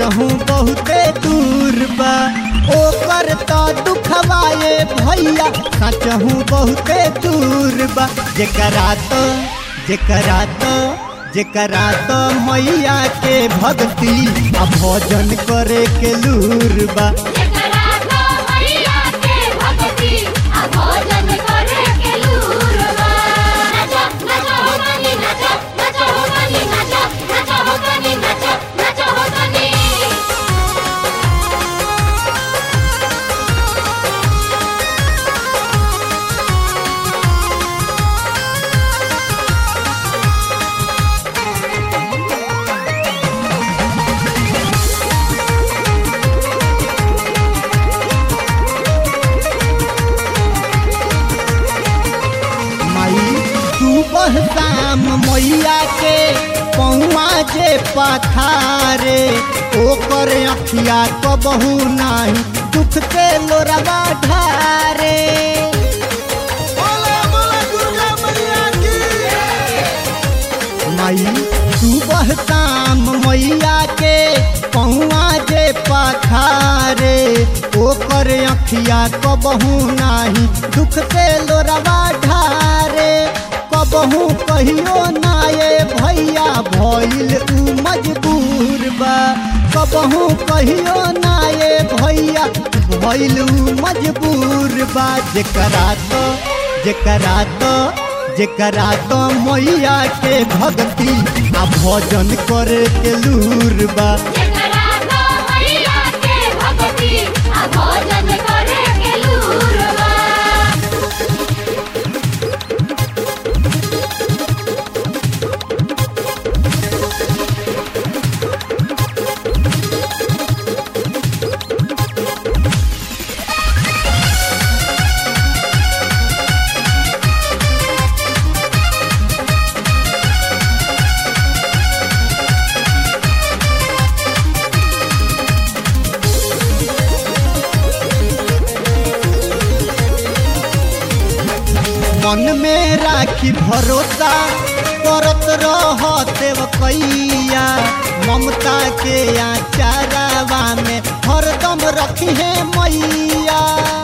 सचहू बहुते दूर बा ओकर तो दुखवाए भैया सचहू बहुते दूर बा जेकरा तो जेकरा तो जेकरा तो मैया के भक्ति आ भजन करे के लूर बा जेकरा तो मैया के भक्ति आ भजन करे के लूरबा नाचो नाचो हो तनी नाचो नाचो हो तनी नाचो नाचो हो तनी नाचो नाचो हो तनी माई सुबह शाम मैया के पौआ जे पखारे ओकर अखिया कबहू नाही दुख के लोरवा ढारे माई सुबह शाम मैया के पौआ जे पखारे ओकर अखिया कबहू नाही दुख के लोरवा ढारे कबहू कहियो नाये भैया भइल उ मजबूर बा कबहू कहियो नाये भैया भइल उ मजबूर बा जेकरा तो जेकरा तो जेकरा तो मैया के भक्ति आ भजन करे के लूर बा जेकरा तो मैया के भक्ति आ भजन करे के लूरबा मन में राखी भरोसा करत रह देवकैया ममता के आचारावा में हरदम रखी है मैया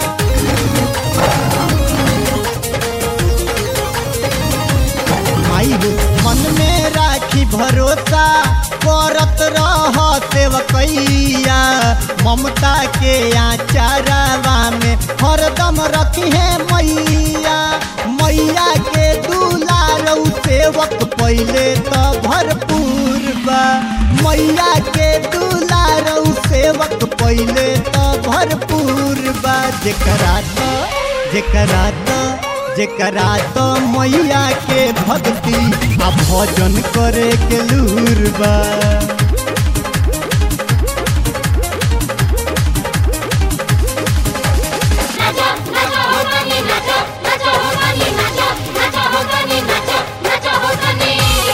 माई हो मन में राखी भरोसा करत रह देवकैया ममता के आचारावा में हरदम रखी है मैया मैया के दुलारौ सेवक पहले तो भरपूर बा मैया के दुलारौ सेवक पहले तो भरपूर बा जेकरा तो जेकरा तो जेकरा तो मैया के भक्ति आ भजन करे के लूर बा नाचो नाचो हो तनी नाचो नाचो हो तनी नाचो नाचो हो तनी नाचो नाचो हो तनी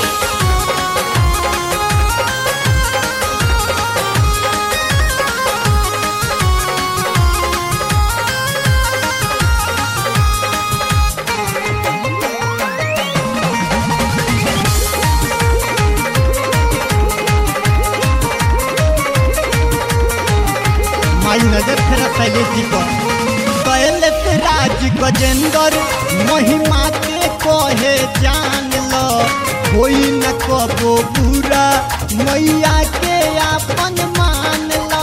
माई नजर फेरा शैलेश जी पर शैलेश राज गजेंद्र महिमा के कहे जान लो कोई न कबो बुरा मैया के आपन मान लो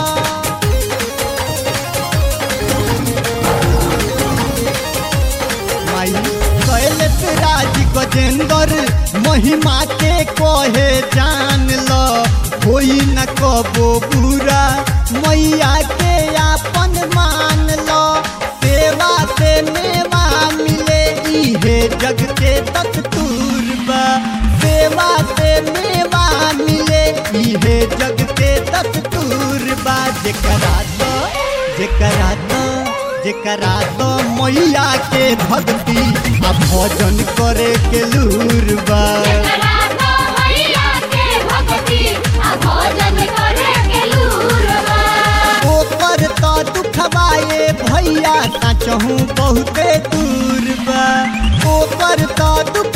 माई शैलेश राज गजेंद्र महिमा के कहे जान लो कोई न कबो बुरा मैया के आपन मान लो सेवा से मेवा मिले इहे जग के दस्तूर बा सेवा से मेवा मिले इहे जग के दस्तूर बा जेकरा तो जेकरा तो जेकरा तो मैया के भक्ति आ भजन करे के लूर बा जेकरा तो मैया के भक्ति आ भजन करे के लूरबा ओकर तो दुखवाए भैया सचहू बहुते दूर बा ओकर तो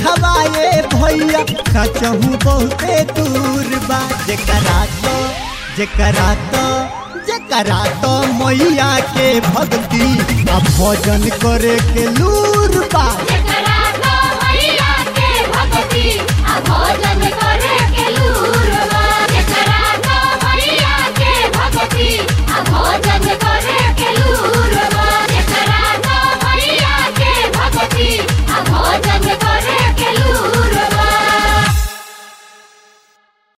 दुखवाए भैया सचहू बहुते दूर बा जेकरा तो जकरा तो जकरा तो मैया के भक्ति आ भजन करे के लूर बा जकरा तो मैया के भक्ति आ भोजन